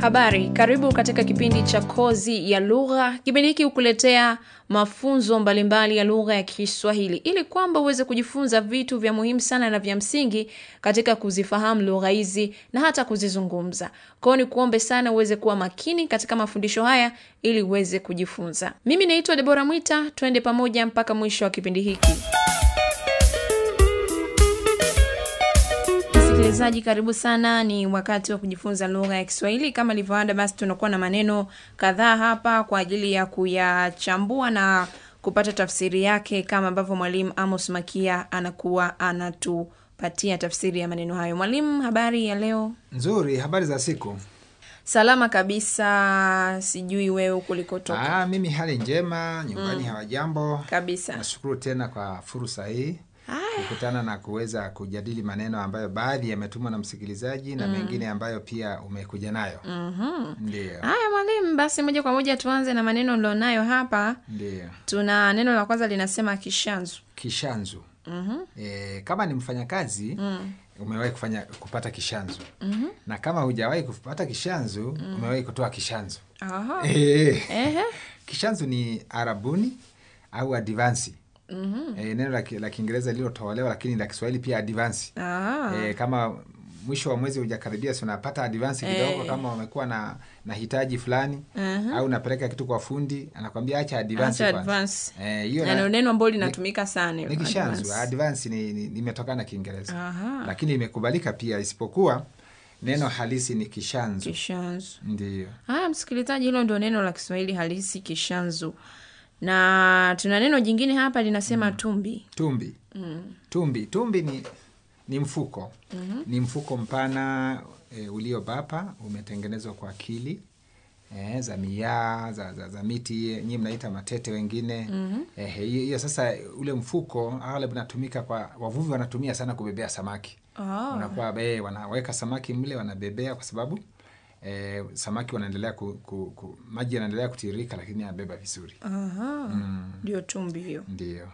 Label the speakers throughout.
Speaker 1: Habari, karibu katika kipindi cha Kozi ya Lugha. Kipindi hiki hukuletea mafunzo mbalimbali ya lugha ya Kiswahili ili kwamba uweze kujifunza vitu vya muhimu sana na vya msingi katika kuzifahamu lugha hizi na hata kuzizungumza. Kwa hiyo ni kuombe sana uweze kuwa makini katika mafundisho haya ili uweze kujifunza. Mimi naitwa Debora Mwita, twende pamoja mpaka mwisho wa kipindi hiki. Msikilizaji, karibu sana. Ni wakati wa kujifunza lugha ya Kiswahili. Kama ilivyoada, basi tunakuwa na maneno kadhaa hapa kwa ajili ya kuyachambua na kupata tafsiri yake, kama ambavyo mwalimu Amos Makia anakuwa anatupatia tafsiri ya maneno hayo. Mwalimu, habari ya leo?
Speaker 2: Nzuri, habari za siku.
Speaker 1: Salama kabisa, sijui wewe kulikotoka.
Speaker 2: Ah, mimi hali njema, nyumbani hawajambo.
Speaker 1: Kabisa.
Speaker 2: Nashukuru tena kwa fursa hii kukutana na kuweza kujadili maneno ambayo baadhi yametumwa na msikilizaji na mengine ambayo pia umekuja nayo. Ndio,
Speaker 1: Haya mwalimu, basi moja kwa moja tuanze na maneno nilionayo hapa.
Speaker 2: ndio.
Speaker 1: Tuna neno la kwanza linasema kishanzu.
Speaker 2: Kishanzu. E, kama ni mfanyakazi umewahi kufanya kupata kishanzu na kama hujawahi kupata kishanzu umewahi kutoa kishanzu.
Speaker 1: Aha.
Speaker 2: Eh.
Speaker 1: Ehe.
Speaker 2: Kishanzu ni arabuni au advansi. E, neno la ki- la Kiingereza lililotolewa lakini la Kiswahili pia advansi.
Speaker 1: Ah.
Speaker 2: E, kama mwisho wa mwezi hujakaribia, si unapata advansi kidogo, kama wamekuwa na na hitaji fulani au unapeleka kitu kwa fundi, anakwambia acha advansi
Speaker 1: Acha
Speaker 2: kwanza.
Speaker 1: advance.
Speaker 2: Eh, hiyo
Speaker 1: Na
Speaker 2: na-
Speaker 1: ndio neno ambalo linatumika sana hilo,
Speaker 2: ni kishanzu.
Speaker 1: advance.
Speaker 2: Advance ni ni- limetokana na Kiingereza
Speaker 1: Aha.
Speaker 2: lakini imekubalika pia, isipokuwa neno halisi ni kishanzu.
Speaker 1: Kishanzu.
Speaker 2: Ndio.
Speaker 1: Haya msikilizaji, hilo ndio neno la Kiswahili halisi kishanzu, na tuna neno jingine hapa linasema tumbi.
Speaker 2: Tumbi. Tumbi. Tumbi ni ni mfuko. Ni mfuko mpana e, uliobapa umetengenezwa kwa akili e, za miaa za, za, za miti nyinyi mnaita matete wengine. Eh, hiyo hiyo sasa ule mfuko aghalabu unatumika kwa wavuvi wanatumia sana kubebea samaki.
Speaker 1: Ah.
Speaker 2: Unakuwa be, wanaweka samaki mle wanabebea kwa sababu e, samaki wanaendelea ku, ku, ku, maji yanaendelea kutiririka lakini yanabeba vizuri.
Speaker 1: Aha. Ndio tumbi hiyo.
Speaker 2: Ndio.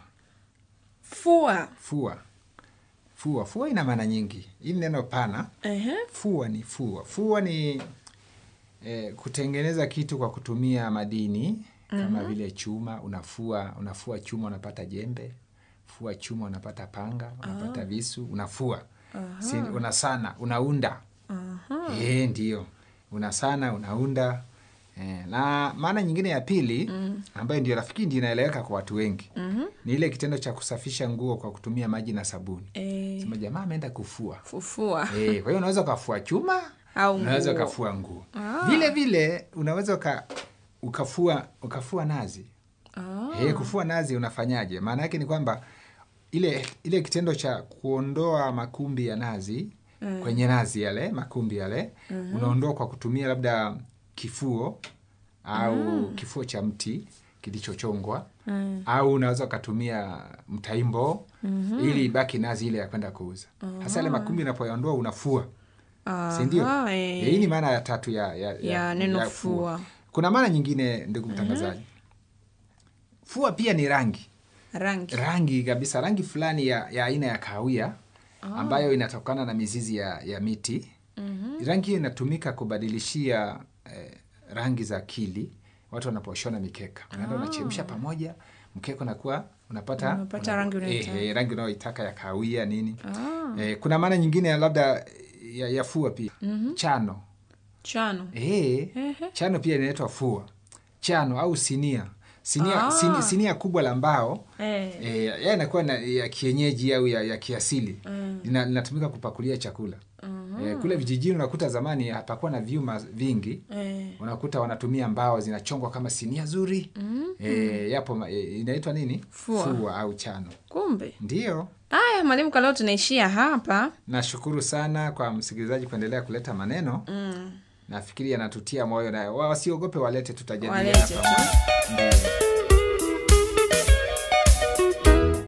Speaker 1: Fua.
Speaker 2: Fua. Fua. Fua ina maana nyingi. Hii ni neno pana.
Speaker 1: Ehe.
Speaker 2: Fua ni fua. Fua ni eh, kutengeneza kitu kwa kutumia madini kama vile chuma. Unafua, unafua chuma unapata jembe. Fua chuma unapata panga, unapata visu, unafua. Si, unasana, unaunda. Eh, ndio. Unasana, unaunda. Eh, na maana nyingine ya pili ambayo ndio rafiki ndio inaeleweka kwa watu wengi ni ile kitendo cha kusafisha nguo kwa kutumia maji na sabuni.
Speaker 1: Eh,
Speaker 2: Sema jamaa ameenda kufua.
Speaker 1: fufua.
Speaker 2: Eh, kwa hiyo unaweza ukafua chuma
Speaker 1: Au
Speaker 2: unaweza
Speaker 1: nguo.
Speaker 2: ukafua nguo vile vile unaweza uka, ukafua ukafua nazi
Speaker 1: Ah.
Speaker 2: eh, kufua nazi unafanyaje? Maana yake ni kwamba ile ile kitendo cha kuondoa makumbi ya nazi kwenye nazi yale makumbi yale unaondoa kwa kutumia labda kifuo au kifuo cha mti kilichochongwa au unaweza ukatumia mtaimbo ili ibaki nazi ile ya kwenda kuuza. Hasa yale makumbi unapoyaondoa unafua si ndio?
Speaker 1: Aha, eh.
Speaker 2: Eh, Hii ni maana ya tatu ya, ya,
Speaker 1: Ya neno fua.
Speaker 2: Kuna maana nyingine ndugu mtangazaji. Fua pia ni rangi,
Speaker 1: Rangi.
Speaker 2: rangi kabisa, rangi fulani ya ya aina ya kahawia ambayo inatokana na mizizi ya, ya miti. Rangi hiyo inatumika kubadilishia eh, rangi za akili watu wanaposhona mikeka, unaenda unachemsha pamoja, mkeka unakuwa unapata
Speaker 1: Unapata rangi unayoitaka.
Speaker 2: eh, eh, rangi unayoitaka ya kahawia nini. Eh, kuna maana nyingine ya labda ya, ya fua pia chano
Speaker 1: Chano.
Speaker 2: Eh, chano pia inaitwa fua. Chano au sinia. Sinia,
Speaker 1: Ah.
Speaker 2: sini- sinia kubwa la mbao
Speaker 1: Eh.
Speaker 2: eh, ya inakuwa na, ya kienyeji au ya, ya kiasili Lina- linatumika kupakulia chakula eh, kule vijijini unakuta zamani hapakuwa na vyuma vingi
Speaker 1: Eh.
Speaker 2: unakuta wanatumia mbao zinachongwa kama sinia zuri eh, yapo ma- eh, inaitwa nini
Speaker 1: Fua.
Speaker 2: au chano
Speaker 1: Kumbe.
Speaker 2: ndio
Speaker 1: Haya mwalimu, kwa leo tunaishia hapa.
Speaker 2: nashukuru sana kwa msikilizaji kuendelea kuleta maneno nafikiri yanatutia moyo na wasiogope walete tutajadiliana
Speaker 1: Walete tu.
Speaker 2: pamoja. Ndio.